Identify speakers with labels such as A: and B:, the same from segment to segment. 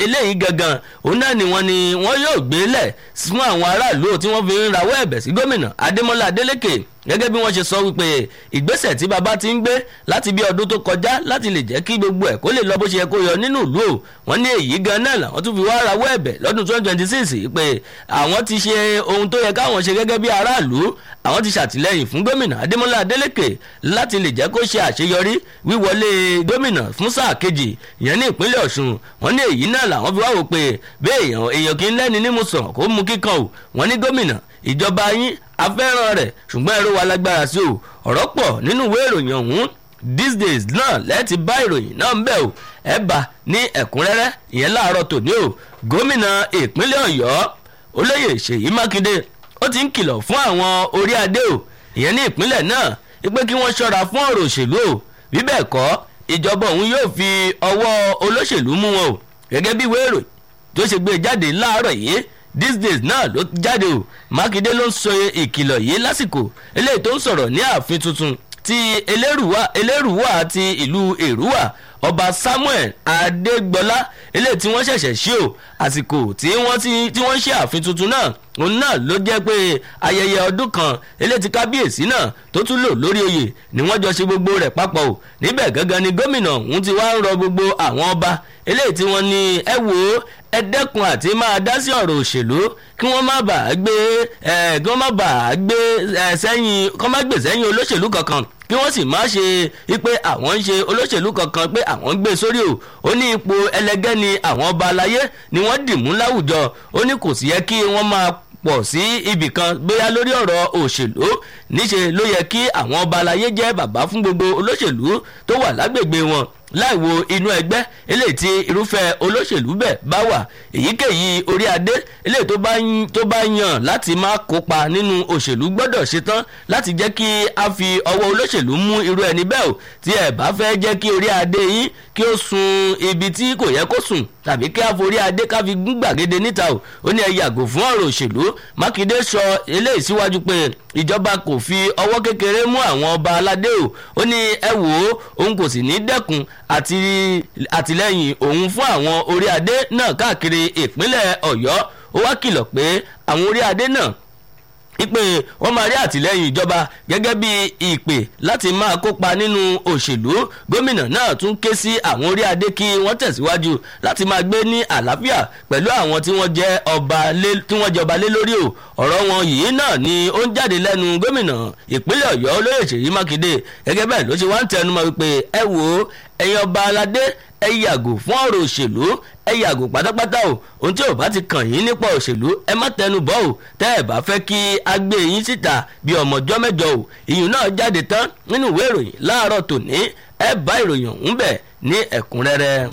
A: eléyìí gangan òun náà ni wọ́n ni wọ́n yóò gbé lẹ̀ fún àwọn aráàlú tí wọ́n fi ń rawọ́ ẹ̀bẹ̀ sí gómìnà adémọlá adélèké gẹ́gẹ́ bí wọ́n ṣe sọ wípé ìgbésẹ̀ tí baba ti ń gbé láti bí ọdún tó kọjá láti lè jẹ́ kí gbogbo ẹ̀ kó lè lọ bó ṣe yẹ kó yọ nínú ìlú o wọ́n ní èyí gan náà làwọn tún fi wá rawọ́ ẹ̀bẹ̀ lọ́dún twenty twenty six pé àwọn ti ṣe ohun tó yẹ káwọn ṣe gẹ́gẹ́ bí aráàlú àwọn ti ṣàtìlẹ́yìn fún gómìnà adémọlá adélèké láti lè jẹ́ kó ṣe àṣeyọrí wíwọlé gómìnà fún sáà kejì ìyẹn ní ìpínlẹ̀ ọ̀ṣun wọ́n ní èyí náà làwọn fi wá wò pé bẹ́ẹ̀ èèyàn èèyàn kì í lẹ́ni nímú sàn kó mú kíkan o wọ́n ní gómìnà ìjọba yín afẹ́ràn rẹ̀ ṣùgbọ́n ẹ̀rọ wa lágbára sí o ọ̀rọ̀ pọ̀ nínú ìwé ìròyìn ọ̀hún these days náà lẹ́ẹ̀tì bá ìròyìn náà ń bẹ̀ o ẹ bá ní ẹ̀kúnrẹ́rẹ́ ìyẹn láàárọ̀ tòní o gómìnà ìpínlẹ̀ ọ̀yọ́ olóyè ṣèyí mákindé ó ti ń kìlọ̀ fún àwọn orí adé o ìyẹn ní ìpínlẹ̀ náà wípé kí wọ́n ṣọ́ra fún ọ̀rọ̀ òṣèlú o bí bẹ́ẹ̀ kọ́ ìjọba òun yóò fi ọwọ́ olóṣèlú mú wọn o gẹ́gẹ́ bí ìwé ìròyìn tó ṣe gbé jáde láàárọ̀ yìí these days náà ló jáde o mákindé ló ń sọ ìkìlọ̀ yìí lásìkò eléyìí tó ń sọ̀rọ̀ ní ààfin tuntun ti elérùwà ti ìlú èrúwà ọba samuel adégbọlá eléyìí tí wọ́n ṣẹ̀ṣẹ̀ ṣí o àsìkò tí wọ́n tí wọ́n ṣe ààfin tuntun náà òun náà ló jẹ́ pé ayẹyẹ ọdún kan eléyìí tí kábíyèsí náà tó tún lò lórí oyè ni wọ́n jọ ṣe gbogbo rẹ̀ papọ̀ o níbẹ̀ gangan ni gómìnà òun ti wá ń rọ gbogbo àwọn ọba eléyìí tí wọ́n ní ẹ wò ó ẹ dẹ́kun àti máa dá sí ọ̀rọ̀ òṣèlú kí wọ́n má bàa gbé ẹ kí wọ́n má bàa gbé ẹ sẹ́yìn kí wọ́n má gbé sẹ́yìn olóṣèlú kankan kí wọ́n sì má ṣe pé àwọn ń ṣe olóṣèlú kankan pé àwọn ń gbé sórí o ó ní ipò ẹlẹgẹ́ ni àwọn ọba aláyé ni wọ́n dì mú láwùjọ ó ní kò sì yẹ kí wọ́n máa pọ̀ sí ibì kan bóyá lórí ọ̀rọ̀ òṣèlú níṣe ló yẹ kí àwọn ọba aláyé jẹ́ bàbá fún gbogbo olóṣèlú tó wà lágbègbè wọn láì wo inú ẹgbẹ́ eléyìí tí irúfẹ́ olóṣèlú bẹ́ẹ̀ bá wà èyíkéyìí orí adé eléyìí tó bá tó bá yàn láti má kópa nínú òṣèlú gbọ́dọ̀ ṣetán láti jẹ́ kí a fi ọwọ́ olóṣèlú mú irú ẹni bẹ́ẹ̀ o tí ẹ bá fẹ́ jẹ́ kí orí adé yín kí ó sun ibi tí kò yẹ kó sùn tàbí kí a forí adé ká fi gún gbàgede níta o ó ní ẹ yàgò fún ọ̀rọ̀ òṣèlú mákindé sọ eléyìí síwájú pé ìjọba kò fi ọwọ́ kékeré mú àwọn ọba aládé o ó ní ẹ wò ó òun kò sì ní dẹ́kun àti àtìlẹ́yìn òun fún àwọn orí adé náà káàkiri ìpínlẹ̀ ọ̀yọ́ ó wá kìlọ̀ pé àwọn orí adé náà ìpè wọ́n máa rí àtìlẹ́yìn ìjọba gẹ́gẹ́ bí ìpè láti máa kópa nínú òṣèlú gómìnà náà tún ké sí àwọn orí adé kí wọ́n tẹ̀síwájú láti máa gbé ní àlàáfíà pẹ̀lú àwọn tí wọ́n jẹ́ ọba lé tí wọ́n jọba lé lórí o ọ̀rọ̀ wọn yìí náà ni ó ń jáde lẹ́nu gómìnà ìpínlẹ̀ ọ̀yọ́ olóyè ṣèyí mákindé gẹ́gẹ́ bẹ́ẹ̀ ló ṣe wá ń tẹnumọ́ wípé ẹ wo ẹ̀yin ọba aládé ẹ yàgò fún ọ̀rọ̀ òṣèlú ẹ yàgò pátápátá o ohun tí ò bá ti kàn yín nípa òṣèlú ẹ má tẹnu bọ́ o tẹ́ ẹ bá fẹ́ kí a gbé yín síta bí ọmọjọ́ mẹ́jọ o ìyún náà jáde tán nínú ìwé ìròyìn láàárọ̀ tòní ẹ bá ìròyìn ọ̀hún bẹ̀ ní ẹ̀kúnrẹ́rẹ́.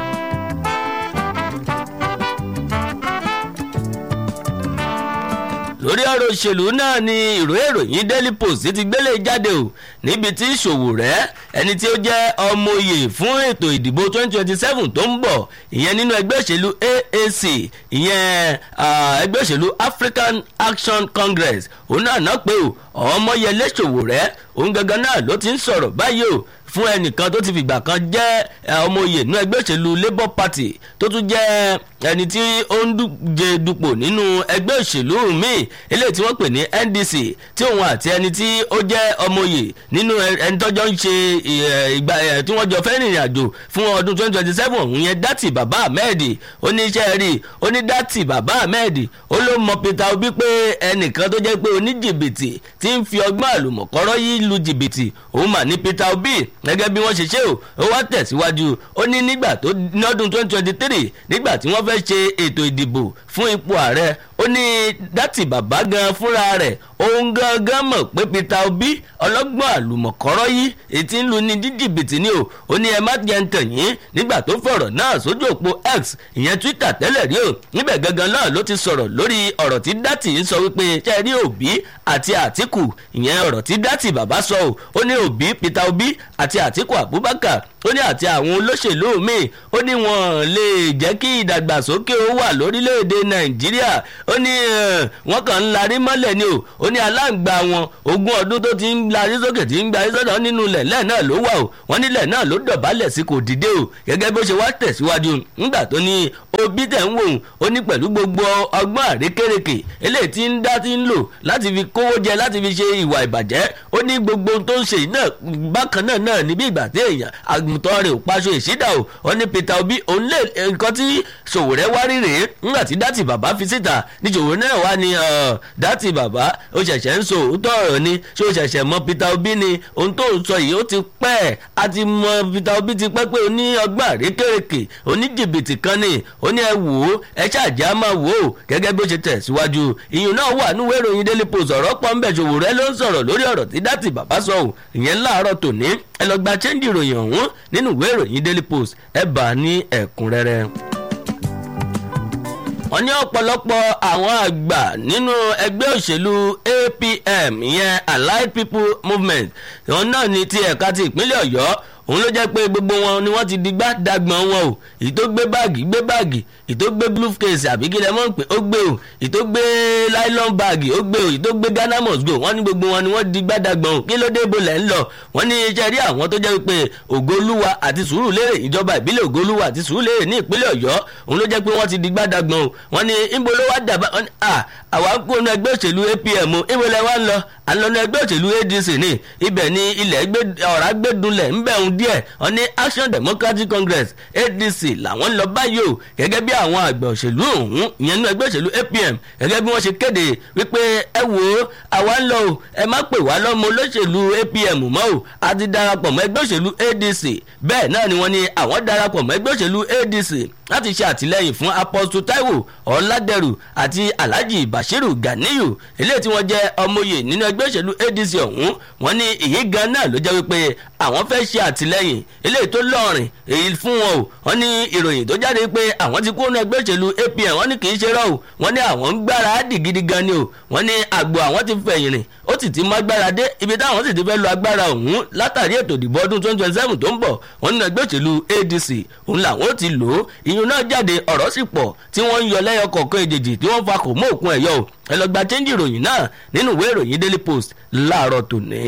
A: lórí ọ̀rọ̀ òṣèlú náà ni ìró ìròyìn daily post ti gbélé jáde o níbi tí ìṣòwò rẹ̀ ẹni tí ó jẹ́ ọmọ oyè fún ètò ìdìbò 2027 tó ń bọ̀ ìyẹn nínú ẹgbẹ́ òṣèlú AAC ìyẹn ẹgbẹ́ òṣèlú African Action Congress òun náà náà pé o ọmọyẹlé ṣòwò rẹ̀ òun gangan náà ló ti ń sọ̀rọ̀ báyìí o fún ẹnìkan tó ti fìgbà kan jẹ́ ọmọ oyè nínú ẹgbẹ́ òṣèlú Labour Party tó tún jẹ́ ẹni tí ó ń díje dupò nínú ẹgbẹ́ òṣèlú míì eléyìí tí wọ́n pè ní NDC tí òun àti ẹni tí ó jẹ́ ọmọ oyè nínú ẹni tọ́jọ́ ń ṣe ìgbà tí wọ́n jọ fẹ́ rìnrìn àjò fún ọdún 2027 òun yẹn dátì bàbá Ahmed oníṣẹ́ rí oní dátì bàbá Ahmed ó ló mọ Peter Obi pé ẹnìkan tó jẹ́ pé oníjìbìtì tí ń fi ọgbọ́n àlùmọ̀kọ́rọ́ yìí lu jìbìtì òun mà ní Peter Obi gẹ́gẹ́ bí wọ́n ṣe ṣe o ó wá tẹ̀síwájú ó ní nígbà tó lọ́dún 2023 nígbà tí wọ́n fẹ́ ṣe ètò ìdìbò fún ipò ààrẹ ó ní dátì bàbá gan fúnra rẹ̀ òun gangan mọ̀ pé Peter Obi ọlọ́gbọ́n àlùmọ̀kọ́rọ́ yìí ètí ń lu ní díjìbìtì ni o ó ní ẹ má jẹ́ ń tàn yín nígbà tó fọ̀rọ̀ náà sójú òpó X ìyẹn Twitter tẹ́lẹ̀ rí o níbẹ̀ gangan náà ló ti sọ̀rọ̀ lórí ọ̀rọ̀ tí dátì ń sọ wípé ṣe rí Obi àti Àtíkù ìyẹn ọ̀rọ̀ tí dátì bàbá sọ o ó ní Obi Peter Obi àti Àtíkù Abubakar ó ní àti àwọn olóṣèlú míì ó ní wọn lè jẹ́ kí ìdàgbàsókè ó wà lórílẹ̀‐èdè nàìjíríà ó ní wọ́n kàn ń larí mọ́lẹ̀ ni o ó ní aláǹgbá wọn ogún ọdún tó ti ń larí sókè tí ń gbarí sọ́dọ̀ nínú ilẹ̀ lẹ́ẹ̀ náà ló wà o wọ́n nílẹ̀ náà ló dọ̀bálẹ̀ sí kò dìde o gẹ́gẹ́ bó ṣe wá tẹ̀síwájú nígbà tó ní òbí tẹ̀ ń wò ó ní pẹ̀lú gbogbo ọgbọ́n àrékèrèkè eléyìí tí ń dá tí ń lò láti fi kówó jẹ láti fi ṣe ìwà ìbàjẹ́ ó ní gbogbo tó ń ṣe náà bákan náà náà níbi ìgbà tí èèyàn àgùntàn rẹ̀ ò paṣọ ìṣídà o ó ní Peter Obi òun lè nǹkan tí Sowore wá rí rèé nígbà tí dátì bàbá fi síta ní Sowore náà wá ní dátì bàbá ó ṣẹ̀ṣẹ̀ ń sọ òótọ́ ọ̀rọ̀ ni ṣé ó ṣẹ̀ṣẹ̀ mọ Peter Obi ni ohun tó ń sọ yìí ó ti pẹ́ a ti mọ Peter Obi ti pẹ́ pé ó ní ọgbọ́n àrékèrèkè ó ní jìbìtì kan ni ó ní ẹ wò ó ẹ ṣáàjẹ́ á máa wò ó gẹ́gẹ́ bí ó ṣe tẹ̀síwájú ìyún náà wà nínú ìròyìn Daily Post ọ̀rọ̀ pọ̀ ń bẹ̀ Sowore ló ń sọ̀rọ̀ lórí ọ̀rọ̀ tí dátì bàbá sọ ò ìyẹn láàárọ̀ tòní ẹ lọ gba chẹ́ńdì ìròyìn ọ̀hún nínú ìwé ìròyìn Daily Post ẹ bá a ní ẹ̀kúnrẹ́rẹ́ wọ́n ní ọ̀pọ̀lọpọ̀ àwọn àgbà nínú ẹgbẹ́ òṣèlú APM ìyẹn Allied People Movement wọn náà ní ti ẹ̀ka ti ìpínlẹ̀ Ọ̀yọ́ òun ló jẹ́ pé gbogbo wọn ni wọ́n ti di gbàdàgbọ̀n wọn o èyí tó gbé báàgì gbé báàgì èyí tó gbé briefcase àbí kí lẹ mọ̀ pé ó gbé o èyí tó gbé nylon báàgì ó gbé o èyí tó gbé Ghana must go wọ́n ní gbogbo wọn ni wọ́n di gbàdàgbọ̀n o kí ló dé ibo lẹ̀ ń lọ wọ́n ní iṣẹ́ rí àwọn tó jẹ́ pé Ògolúwa àti Sùúrùlérè ìjọba ìbílẹ̀ Ògolúwa àti Sùúrùlérè ní ìpínlẹ̀ Ọ̀yọ́ òun ló jẹ́ pé wọ́n ti di gbàdàgbọ̀n o wọ́n ní ibo ló wá dàbá wọ́n ní à àwa kó nu ẹgbẹ́ òṣèlú APM o ibo lẹ wá ń lọ àlọ́nu ẹgbẹ́ òṣèlú ADC ní ibẹ̀ ni ilẹ̀ ọ̀rá gbẹ́dúnlẹ̀ ń bẹ̀ ń díẹ̀ wọ́n ní Action Democratic Congress ADC làwọn ń lọ báyìí o gẹ́gẹ́ bí àwọn àgbà òṣèlú ọ̀hún ìyẹn nínú ẹgbẹ́ òṣèlú APM gẹ́gẹ́ bí wọ́n ṣe kéde wípé ẹ wò ó àwa ń lọ o ẹ má pè wá lọ́mọ olóṣèlú APM mọ́ o a ti darapọ̀ mọ́ ẹgbẹ́ òṣèlú ADC bẹ́ẹ̀ náà ni wọ́n ní àwọn darapọ̀ mọ́ ẹgbẹ́ òṣèlú ADC láti ṣe àtìlẹ́yìn fún Apostle Taiwo Ọládẹrù àti Alhaji Bashiru Ganiyu eléyìí tí wọ́n jẹ́ ọmọye nínú ẹgbẹ́ òṣèlú ADC ọ̀hún wọ́n ní èyí gan náà ló jẹ́ wípé àwọn fẹ́ ṣe àtìlẹ́yìn eléyìí tó lọ́rìn èyí fún wọn o wọ́n ní ìròyìn tó jáde pé àwọn ti kó nínú ẹgbẹ́ òṣèlú APM wọ́n ní kì í ṣe rọ́ o wọ́n ní àwọn ń gbára á dì gidi gan ni o wọ́n ní àgbo àwọn ti fẹ̀yìn rìn ó sì ti mọ agbára dé ibi táwọn sì ti fẹ́ lo agbára ọ̀hún látàrí ètò ìdìbò ọdún twenty twenty seven tó ń bọ̀ wọ́n nínú ẹgbẹ́ òṣèlú ADC òun làwọn ó ti lò ó ìyún náà jáde ọ̀rọ̀ sì pọ̀ tí wọ́n ń yọ lẹ́yọ kọ̀ọ̀kan èjèèjì tí wọ́n fa kò mọ́ òkun ẹ̀yọ́ o ẹ lọ gba chẹ́ńjì ìròyìn náà nínú ìwé ìròyìn Daily Post láàárọ̀ tòní.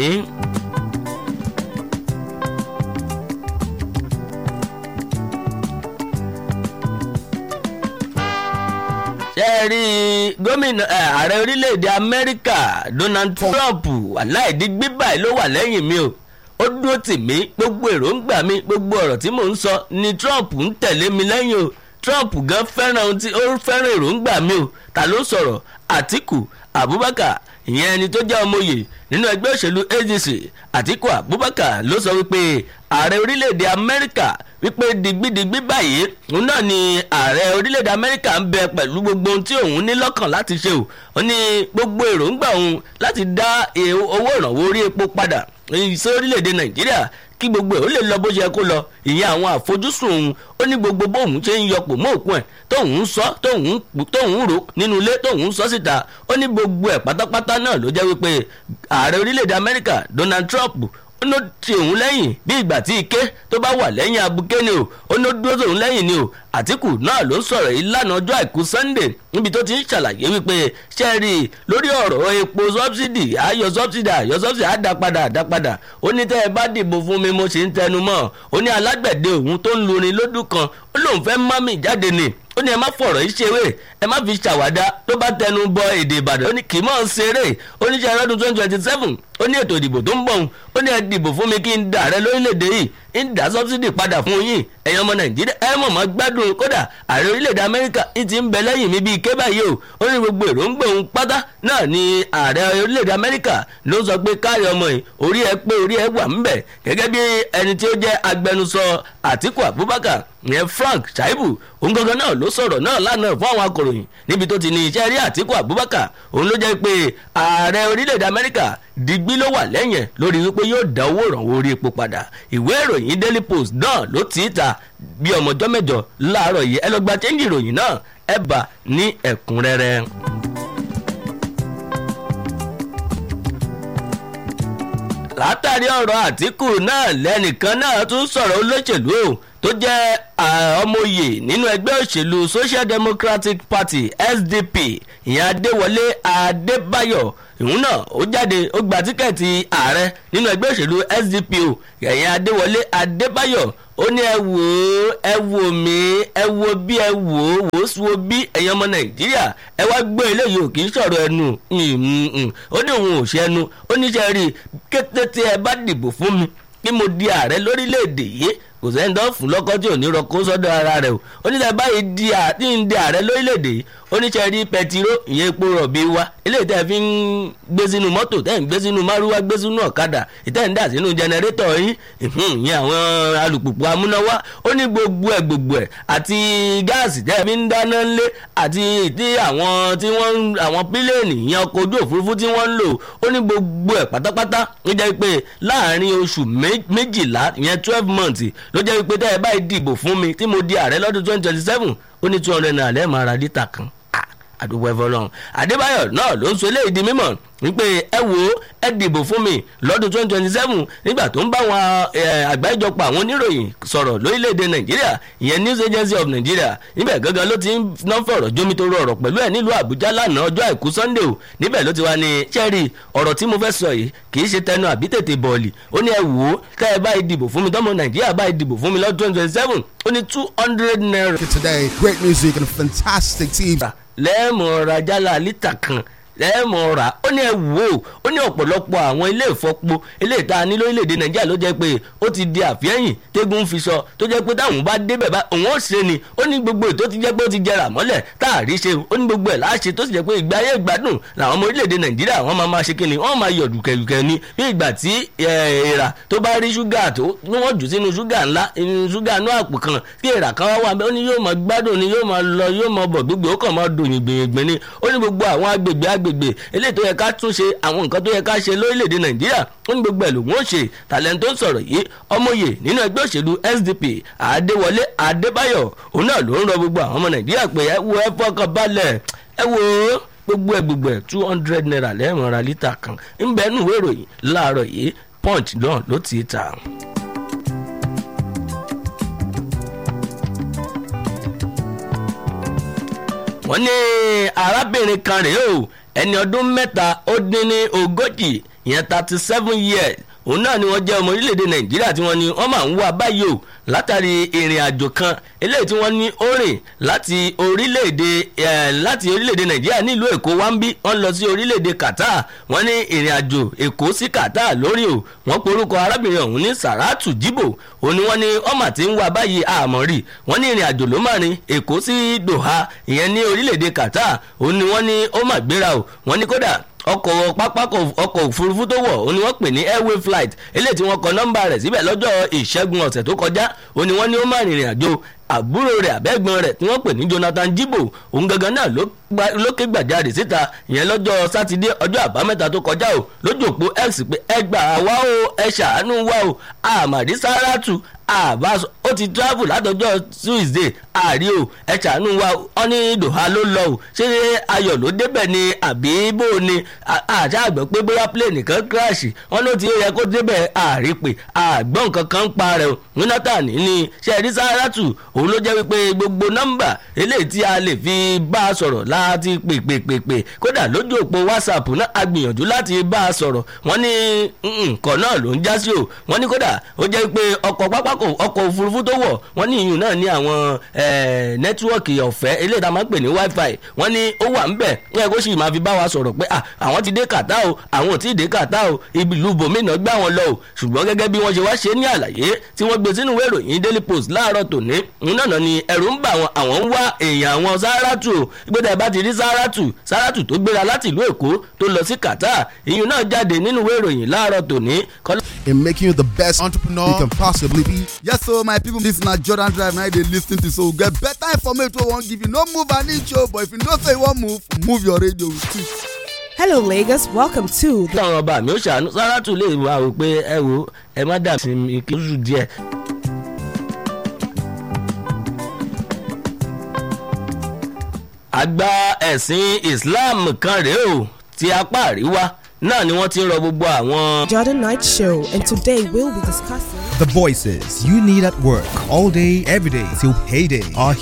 A: ṣe é rí gómìnà ààrẹ orílẹ̀-èdè Amẹ́ríkà Donald Trump aláìdí gbígbà ló wà lẹ́yìn mi o ó dúró tì mí gbogbo èròǹgbà mi gbogbo ọ̀rọ̀ tí mò ń sọ ni Trump ń tẹ̀lé mi lẹ́yìn o Trump gan fẹ́ràn ohun tí ó fẹ́ràn èròǹgbà mi o ta ló sọ̀rọ̀ Àtíkù Abubakar ìyẹn ẹni tó jẹ́ ọmọye nínú ẹgbẹ́ òṣèlú ADC Àtíkù Abubakar ló sọ wípé ààrẹ orílẹ̀-èdè Amẹ́ríkà wípé digbidigbi báyìí òun náà ni ààrẹ orílẹ̀-èdè Amẹ́ríkà ń bẹ pẹ̀lú gbogbo ohun tí òun ní lọ́kàn láti ṣe o ó ní gbogbo èròǹgbà òun láti dá owó ìrànwọ́ orí epo padà sí orílẹ̀-èdè Nàìjíríà kí gbogbo ẹ̀ ó lè lọ bó ṣe kó lọ ìyẹn àwọn àfojúsùn òun ó ní gbogbo bóun ṣe ń yọpò mọ́ òkun ẹ̀ tóun ń sọ tóun tóun rò nínú ilé tóun ń sọ síta ó ní gbogbo ẹ̀ pátápátá náà ló jẹ́ wípé ààrẹ orílẹ̀-èdè Amẹ́ríkà Donald Trump ó ló ti òun lẹ́yìn bí ìgbà tí ike tó bá wà lẹ́yìn abuké ni o ó ló dúró tóun lẹ́yìn ni o àtìkù náà ló ń sọ̀rọ̀ yìí lánàá ọjọ́ àìkú sunday níbi tó ti ń ṣàlàyé wípé ṣẹ́ẹ̀rì lórí ọ̀rọ̀ epo sọ́bsidì ayọ̀ sọ́bsidì ayọ̀ sọ́bsidì àdápadà àdápadà ó ní tẹ́ ẹ bá dìbò fún mi mo ṣe ń tẹnu mọ́ ó ní alágbẹ̀dẹ òun tó ń lurin lódù kan ó lóun fẹ́ mọ́mì jáde ni ó ní ẹ má fọ̀rọ̀ yìí ṣeré ẹ má fi ṣàwádà tó bá tẹnu bọ èdè ìbàdàn ó ní kì í mọ̀ ń ṣeré ó ní ṣe ọdún twenty twenty seven ó ní ètò ìdìbò tó ń bọ̀ ó ní ẹ dìbò fún mi kí n dà rẹ lórílẹ̀‐èdè yìí ń dá sọ́bsidì padà fún yín ẹ̀yin ọmọ nàìjíríà ẹ mọ̀ mọ́ gbádùn kódà ààrẹ orílẹ̀‐èdè amẹ́ríkà ń ti ń bẹ lẹ́yìn mi bíi ké báyìí o ó ní gbogbo èròǹgbà òun pátá náà ni ààrẹ orílẹ̀‐èdè amẹ́ríkà ló sọ pé káàrí ọmọ yìí orí ẹ pé orí ẹ wà ń bẹ̀ gẹ́gẹ́ bí ẹni tí ó jẹ́ agbẹnusọ àtíkù abubakar ìyẹn frank shaibu òun gangan náà ló sọ̀rọ̀ náà lánàá fún àwọn akọ̀ròyìn níbi tó ti ní iṣẹ́ rí àtíkù abubakar òun ló jẹ́ pé ààrẹ orílẹ̀‐èdè amẹ́ríkà digbí ló wà lẹ́yìn lórí wípé yóò dá owó ìrànwọ́ orí epo padà ìwé ìròyìn daily post náà ló tì í ta bí ọmọjọ́ mẹ́jọ láàárọ̀ yìí ẹ lọ gba chẹ́ńjì ìròyìn náà ẹ bá ní ẹ̀kúnrẹ́rẹ́. látàrí ọ̀rọ̀ àtìkù náà lẹ́nìkan náà tún sọ̀rọ̀ olóṣèlú o tó jẹ́ ọmọye nínú ẹgbẹ́ òṣèlú social democratic party sdp ìyẹn adéwọlé adébáyọ̀ ìhun náà ó jáde ó gba tíkẹ́ẹ̀tì ààrẹ nínú ẹgbẹ́ òṣèlú sdp o ìyẹn adéwọlé adébáyọ̀ ó ní ẹ wò ó ẹ wò mí ẹ wo bí ẹ wò ó wò ó sí wo bí ẹ̀yin ọmọ nàìjíríà ẹ wá gbọ́ eléyìí ò kì í sọ̀rọ̀ ẹnu ó ní òun ò ṣe ẹnu ó ní ṣe rí kété tí ẹ bá dìbò fún mi kí mo di ààrẹ lórílẹ̀‐èdè yìí kò sẹ́ni tó fún lọ́kọ́ tí ò ní rọ kó sọ́dọ̀ ara rẹ̀ o oníṣẹ́ báyìí di di ààrẹ lórílẹ̀‐èdè yìí oníṣẹ́ rí pẹtiró ìyẹn epo rọ̀bì wa eléyìí tẹ́ fi ń gbé sínú mọ́tò tẹ́ ń gbé sínú márúwá gbé sínú ọ̀kadà ìtẹ́ ń dà sínú jẹnẹrétọ̀ yín ìyẹn àwọn alùpùpù amúnáwá ó ní gbogbo ẹ̀ gbogbo ẹ̀ àti gáàsì tẹ́ fi ń dáná ńlé àti tí àwọn tí wọ́n àwọn pílẹ̀nì ìyẹn ọkọ̀ ojú òfurufú tí wọ́n ń lò ó ní gbogbo ẹ̀ pátápátá ó jẹ́ pé láàárín oṣù méjìlá ìyẹn twelve months ló jẹ́ pé tẹ́ ẹ báyìí dìbò fún mi tí mo di ààrẹ lọ́dún twenty twenty seven ó ní two hundred naira lẹ́ẹ̀ máa ra lítà kan àdúgbò ẹ̀fọ́ lọ́hùn adébáyọ̀ náà ló ń sọ eléyìí di mímọ̀ wípé ẹ wo ẹ dìbò fún mi lọ́dún twenty twenty seven nígbà tó ń bá wọn àgbáríjọpọ̀ àwọn oníròyìn sọ̀rọ̀ lórílẹ̀‐èdè nàìjíríà ìyẹn news agency of nigeria níbẹ̀ gangan ló ti ń ná fọ̀rọ̀ jómi tó rọrọ̀ pẹ̀lú ẹ̀ nílùú àbújá lánàá ọjọ́ àìkú sunday o níbẹ̀ ló ti wá ní cherry ọ̀rọ̀ tí mo fẹ́ sọ yìí kì í ṣe tẹnu àbí tètè bọ̀ọ̀lì ó ní ẹ wò ó ká ẹ báyìí dìbò fún mi tọ́mọ nàìjíríà báyìí dìbò fún mi lọ́dún twenty twenty seven ó ní two hundred naira.
B: Today, great music and fantastic team.
A: lẹ́ẹ̀mọ̀ rajala lítà kan lẹ́ẹ̀mọ̀ rà ó ní ẹ wò ó ó ní ọ̀pọ̀lọpọ̀ àwọn ilé ìfọpo ilé ìta ní lórílẹ̀‐èdè nàìjíríà ló jẹ́ pé ó ti di àfihàn tégún fi sọ tó jẹ́ pé táwọn bá débẹ̀ bá òun ó ṣe ni ó ní gbogbo ètò ti jẹ́ pé ó ti jẹrà mọ́lẹ̀ táàrí ṣe ó ní gbogbo ẹ̀ láṣẹ tó sì jẹ́ pé ìgbé ayé ìgbádùn làwọn ọmọ orílẹ̀‐èdè nàìjíríà wọ́n máa máa ṣe kí ni wọ́n máa yọ̀ dùkẹ̀dùkẹ̀ ni bí ìgbà tí èèrà tó bá rí ṣúgà tó ní wọ́n jù sínú ṣúgà ńlá ṣúgà inú àpò kan tí èèrà kan wá wà ó ní yóò máa gbádùn ni yóò máa lọ yóò máa bọ̀ gbogbo ó kàn máa dùn yìngbìnyìngbìn ni ó ní gbogbo àwọn agbègbè agbègbè eléyìí tó yẹ ká tún ṣe àwọn nǹkan tó yẹ ká ṣe lórílẹ̀‐èdè nàìjíríà ó ní gbogbo ẹ̀ lòun ó ṣe tàlẹ́ńtò sọ̀rọ̀ yìí ọmọye nínú ẹgbẹ́ òṣèlú sdp adéwọlé adébáyọ̀ òun náà ló ń rọ gbogbo àwọn ọmọ nàìjíríà pé ẹ wo ẹ fọkàn balẹ̀ ẹ wo gbogbo ẹ gbogbo ẹ two hundred naira lẹ́ẹ̀mọ́ra lítà kan ń bẹ́ẹ̀ nù wéròyìn láàárọ̀ yìí punch náà ló ti ta. wọ́n ní arábìnrin kan rèé o ẹni ọdún mẹ́ta ó dín ní ogójì ìyẹn thirty seven years òun náà ni wọ́n jẹ́ ọmọ orílẹ̀-èdè nàìjíríà tí wọ́n ní wọ́n máa ń wá báyìí o látàrí ìrìn àjò kan eléyìí tí wọ́n ní ó rìn láti orílẹ̀-èdè láti orílẹ̀-èdè nàìjíríà nílùú èkó wá ń bí wọ́n lọ sí orílẹ̀-èdè qatar wọ́n ní ìrìn àjò èkó sí qatar lórí o wọ́n porúkọ arábìnrin ọ̀hún ní saratu jibo òun ni wọ́n ní ọmọ àti ń wá báyìí àmọ́ rí wọ́n ní ìrìn àjò ló máa rin èkó sí doha ìyẹn ní orílẹ̀-èdè qatar òun ni wọ́n ní ó mà gbéra o wọ́n ní kódà ọkọ̀ pápákọ̀ ọkọ̀ òfurufú tó wọ̀ ó ní wọ́n pè ní airway flight eléyìí tí wọ́n kọ nọ́mbà rẹ̀ síbẹ̀ lọ́jọ́ ìṣẹ́gun ọ̀sẹ̀ tó kọjá ó ní wọ́n ní ó má rìnrìn àjò àbúrò rẹ̀ àbẹ́gbọ́n rẹ̀ tí wọ́n pè ní jonathan jibo òun gangan náà ló ké gbàjarè síta ìyẹn lọ́jọ́ sátidé ọjọ́ àbámẹ́ta tó kọjá o lójú òpó x pé ẹ gbà wá o ẹ ṣàánú wá o àmàdí sáràtù àbá ó ti travel látọjọ́ tuesday àrí o ẹ ṣàánú wa ọ ní doha ló lọ o ṣé ayọ̀ ló débẹ̀ ni àbí bó o ni àṣà àgbẹ̀ pé bóyá plane kan crash wọn ló ti yẹ kó débẹ̀ àrí pé àgbọ̀n kankan ń pa rẹ̀ o jonathan ní ṣẹ́ẹ̀rí sáràtù òun ló jẹ́ wípé gbogbo nọ́mbà eléyìí tí a lè fi bá a sọ̀rọ̀ láti pè pè pè pè kódà lójú òpó whatsapp náà a gbìyànjú láti bá a sọ̀rọ̀ wọ́n ní nǹkan náà ló ń já sí o wọ́n ní kódà ó jẹ́ wípé ọkọ̀ pápákọ̀ ọkọ̀ òfurufú tó wọ̀ wọ́n ní ìyún náà ní àwọn nẹ́tíwọ́ọ̀kì ọ̀fẹ́ eléyìí tá a máa ń pè ní wifi wọ́n ní ó wà ń bẹ̀ wọ́n yẹ kó sì máa fi bá wa sọ̀rọ̀ pé àwọn ti dé kàtá o àwọn ò tí ì dé kàtá o ibi ìlú bòmínà gbá wọn lọ o ṣùgbọ́n gẹ́gẹ́ bí wọ́n ṣe wá ṣe ní àlàyé tí wọ́n gbé sínú ìwé ìròyìn daily post láàárọ̀ tòní náà ni ẹ̀rù ń bà wọn àwọn ń wá èèyàn àwọn sáràtù o ìgbésẹ̀ bá ti rí sáràtù sáràtù tó gbéra láti ìlú èkó tó lọ sí qatar ìyún náà jáde nínú ìwé ìròyìn láàárọ̀ tòní.
B: in making you the best entrepreneur you can possibly be. yes so my people this na jordan drive na dey lis ten to so get better information wey we wan give you no move an inch o but if you know say you wan move move your radio with it.
C: Hello, Lagos. Welcome to
A: the. táwọn ọba mi ò ṣàánú sáràtù lè wá o pé ẹ wo ẹ má dà sí mi kí oṣù díẹ̀. àgbà ẹ̀sìn islam kan rèé o ti apá àríwá náà ni wọ́n ti ń rọ gbogbo àwọn.
C: Jordan Night Show, and today we'll be discussing.
D: The voices you need at work all day, every day till payday are